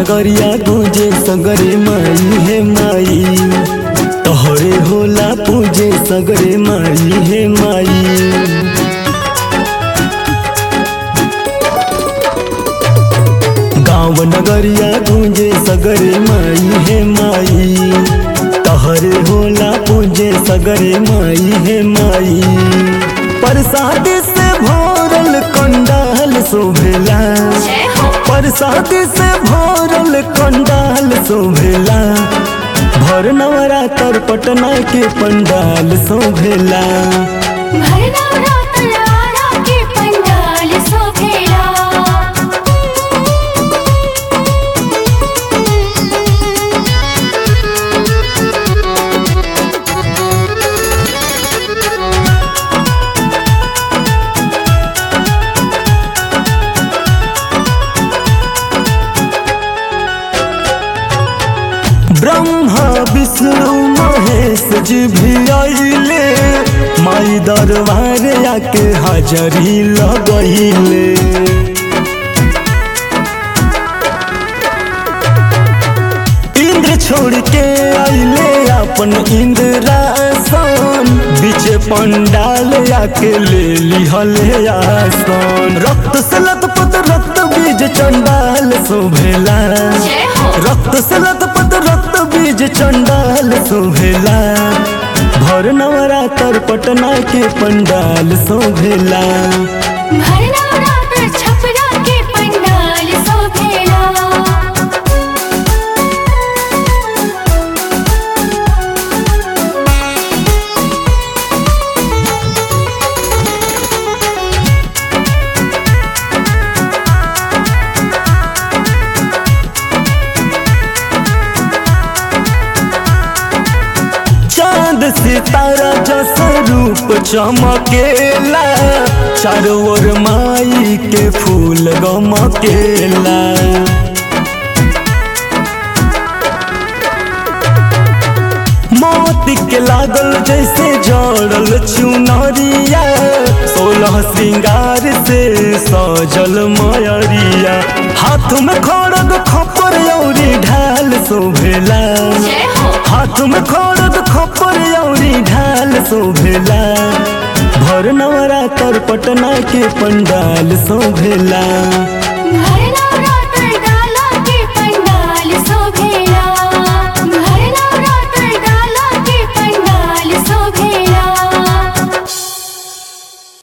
नगरिया गूंजे सगरे माई हे माई तोहरे होला पूजे सगरे माई हे माई गाँव नगरिया गूंजे सगरे माई हे माई तोहरे होला पूजे सगरे माई हे माई प्रसाद से भोरल कंडाल शोभेला जय हो प्रसाद से भोरल कंडाल शोभेला भर नवरात्र पटना के पंडाल शोभेला भरना रातलारा के पंडाल शोभेला ब्रह्मा विष्णु महेश जी भी आइले माई दरबार आके हाजरी लगैले इंद्र छोड़ के आइले अपन इंद्रासन बीच पंडाल आके ले लिहले आसन रक्त से लतपत रक्त बीज चंडाल शोभेला जय हो रक्त से लतपत रक्त बीज चंडाल शोभेला भर नवरात्र पटना के पंडाल शोभेला भरना रात छपरा के पंडाल शोभेला चांद सितारा जैसा रूप चमकेला चारों ओर माई के फूल गमकेला मोती के लागल जैसे जड़ल चुनरिया सोलह श्रृंगार से सजल मयरिया हाथ में खड़ग खपर औरी ढाल शोभेला जय हो हाथ में खड़ग खपर औरी ढाल शोभेला भर नवरात्र पटना के पंडाल शोभेला भरना